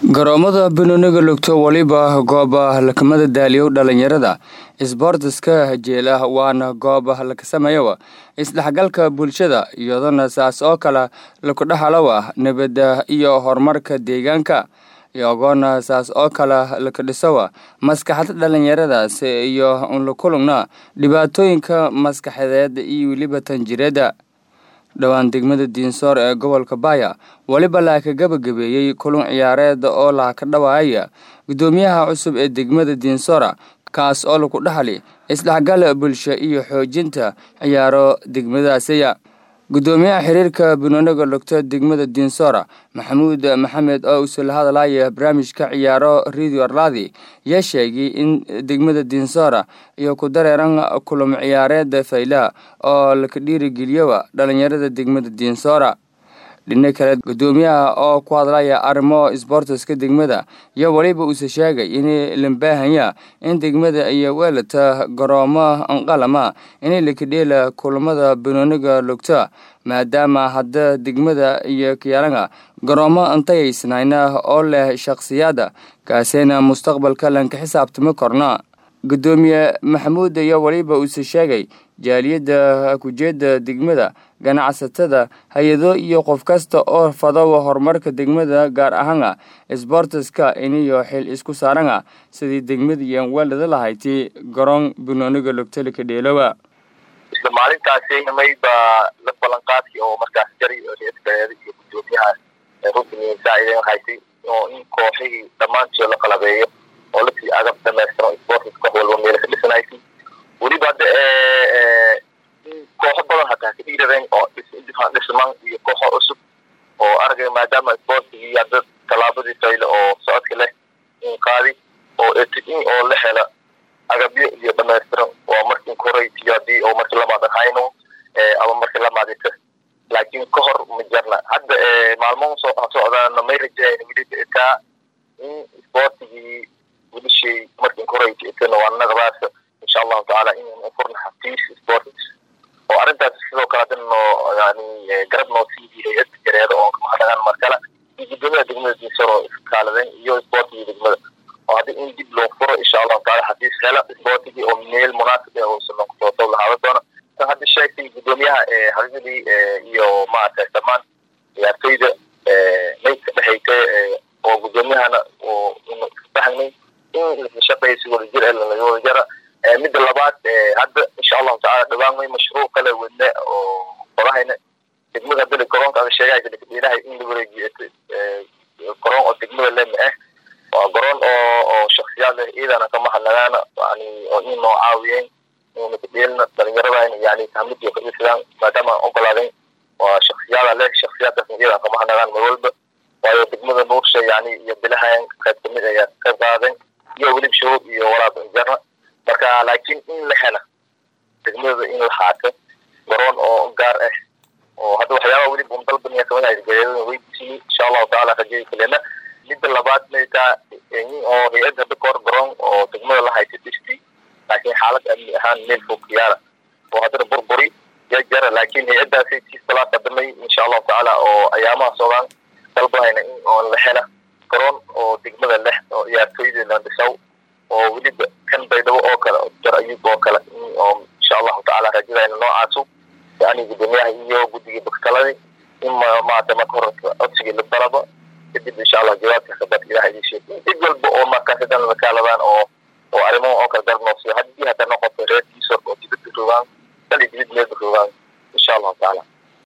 garoomada banooniga lugto weliba gooba lakamada daaliyow dhalinyarada isboortiska hajeela waana gooba lakasameeyowa isdhexgalka bulshada iyadona saas oo kale lakudhexalowa nabadda iyo horumarka deegaanka iyagoona saas oo kale lakadhisowa maskaxda dhalinyaradaas iyo lakulugna dhibaatooyinka maskaxeed iyo weliba tanjireeda dhowaan degmada diinsoor ee gobolka baaya weliba laa ka gabagabeeyey kulun ciyaareed oo laha ka dhawaaya guddoomiyaha cusub ee degmada diinsoora kaas oo lagu dhaxli isdhexgal bulsho iyo xoojinta ciyaaro degmadaasiya guddoomiyaha xiriirka banooniga lugto degmada diinsoora maxamuud maxamed oo usul hadalaya barnaamijka ciyaaro radio arladi yaa sheegay in degmada diinsoora iyo ku dareeran kulamo ciyaareed fayla oo laka dhiirigeliyowa dhalinyarada degmada diinsoora dhina kale guddoomiyaha oo ku hadlaya arrimo isboortiska degmada iyo weliba uuse sheegay in lambaahanya in degmada iyo weelata garoomo anqalama inay lakadheela kulamada banooniga lugta maadaama hadda degmada iyo kiyaalanga garoomo antayaysnayna oo leh shakhsiyaada kaasina mustaqbalka lanka xisaabtami korna guddoomiye maxamuud iyo weliba uuse sheegay jaaliyadda kujeeda degmada ganacsatada hay-ado iyo qof kasta oo fadowa horumarka degmada gaar ahaana isboortiska iniyo xil isku saarana sidii degmadiian weelada lahayti garoon banooniga lugtalika dheelowa isla maalintaasi nimay baa la ballanqaadkii oo markaas jari reerkaeeda iyo guddoomiyaha rukni saaciideen haysay oo in kooxihii dhammaantood la qalabeeyo oo lasii agab dhamaystiran sportis koox walba meela ka dhisanaysay weliba hadda kooxo badan hataa ka dhiiradeen oo dhisman iyo kooxo cusub oo aragay maadaama sportigii hadda tallaabadii fayle oo socodka leh in qaadi oo in oo la hela agabyo iyo dhamaystiran waa markii koraytiyo hadii oo markii lamaad ahayno ama markii lamaadita laakiin ka hor ma jarna hadda maalmo socdaana may rajayn weli taa in sportigii wilishay markii korayta itana waa naqdaas insha allahu tacaala in furna xafiis sports oo arrintaas sidoo kale hadda noo yani garab noo siiyay hay-adda jareeda oo kamahadnagaan markale iyo guddoomiyaha degmada dinsaro iskaaladeen iyo sportigii degmada oo hadda in dib loo furo insha allahu taala xafiis hela sportigii oo meel munaasib ah uusan noqotooto lahaada doona tan hadda sheegtay guddoomiyaha xaqiiqdii iyo maaragtay dhammaan ciyaartoyda may ka dhexaytay oo guddoomiyahana oo fahnay in la shaqeeyo si wada jir laga wada jara midda labaad hadda insha allahu tacala dhawaan may mashruuc kale wadne oo qodahayna degmada beli garoonka ada sheegaysa lakadhiinahay in la wareejiyo garoon oo degmada lema ah waa garoon oo oo shaksiyaad leh iyadana kama hadlagaana yani oo in noo caawiyeen nakadheelna dhalinyaradana yani hamidii kadhisadaan maadaama aan ogolaadeen waa shaksiyaada leh shaksiyaadkaasna iyadan kama hadlagaan mar walba waayo degmada nuursha yani iyo bilahayan qayb kamid ayaa qayb qaadeen iyo welib shahuud iyo walaab jarna marka laakiin in la hela degmada in la haato garoon oo gaar ah oo hadda waxyaabaha weliba un dalbaniya kamid ahayd gareedada weydiisiyey insha allahu tacaala rajay kalena midda labaad maytaa oo hay-ad hadda kahor garoon oo degmada la haysa dhisti laakiin xaalad amni ahaan meel fog yaala oo haddana burburi ya jara laakiin hay-addaasi tiisbalaas qadamay insha allahu tacaala oo ayaamaha socdaan dalbahayna in oo la hela garoon oo degmada leh oo ciyaartooyda la dhisaw oo weliba kan baydhabo oo kale jar ayub oo kale oo insha allahu tacaala rajadayna noocaasu yani guddoomiyaha iyo guddigii baktaladii in maarata marka hore codsigii la dalaba kadib insha allah jawaabka kabad ilaha idin sheeg cid walba oo markaas hadan lakaaladaan oo oo arrimaha oo kale garab noosiyo haddii hadda noqoto reer diisor oo dibadda joogaan dali dibad meelba joogaan insha allahu tacaala